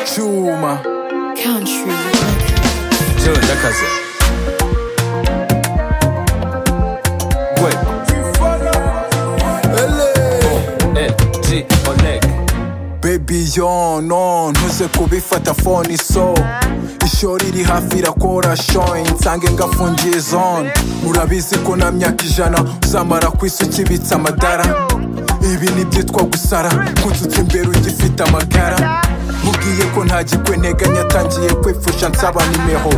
Chuma Country. Joe Ndakaze Gwe LG Oleg Baby yo no ntuze kubifata phone so ishori riri hafi irakora showing nsange ngafungiye zone murabizi ko na myaka ijana uzamara ku isi ukibitse amadara ibi nibyitwa gusara kunsutse imbere ugifite amagara mubwiye ko nta gikwe nteganya atangiye kwipfusha nsaba nimeho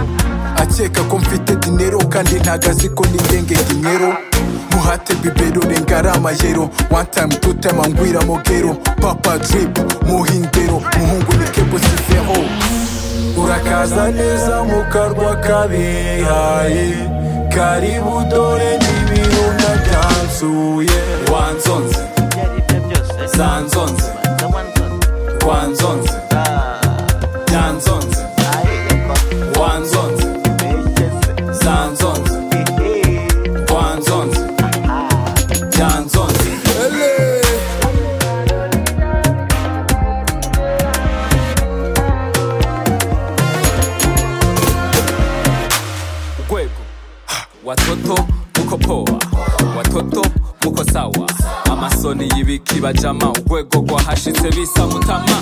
akeka ko mfite dinero kandi ntago azi ko nigenge dinero muhate bibero rengara amayero one time two time angwira mogero papa drip muhindero muhungu ni kebo siveho urakaza neza mu karwa kabihaye karibu dore n'ibirunga byansuye wanzonze sanzonze wanzonze byanzonze wanzonze sanzonze wanzonze byanzonze Ele. gwego watoto muko poa watoto muko sawa amasoni y'ibikibajama urwego rwahashitse bisa mutama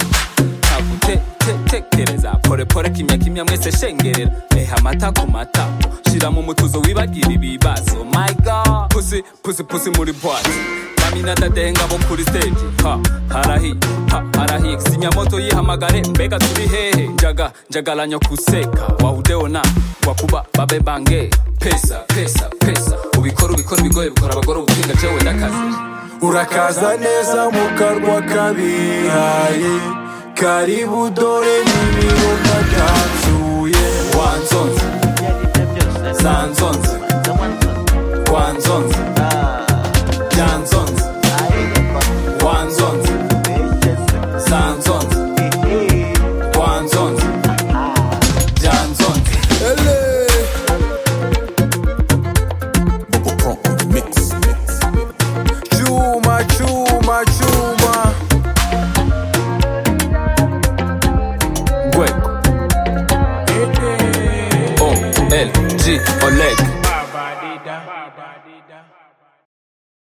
tagutekereza porepore kimya kimya mwese shengerera reha amata ku matako shira mu mutuzo wibagira ibibazo my god pusi pusi pusi muri bwate Amina dadenga bo kuri stage ha harahi ha harahi sinyamoto yihamagare mbega turi hehe njaga njagalanya kuseka wahudeona wakuba babe bange pesa pesa pesa ubikora ubikora ibigoye bikora abagore ubutinga jewe ndakazi urakaza neza mu karwa kabihaye karibu dore n'ibirunga byansuye wanzonze sanzonze wanzonze byanzonze wanzonze sanzonze wanzonze byanzonze Chuma, chuma, chuma. gwego o l g oleg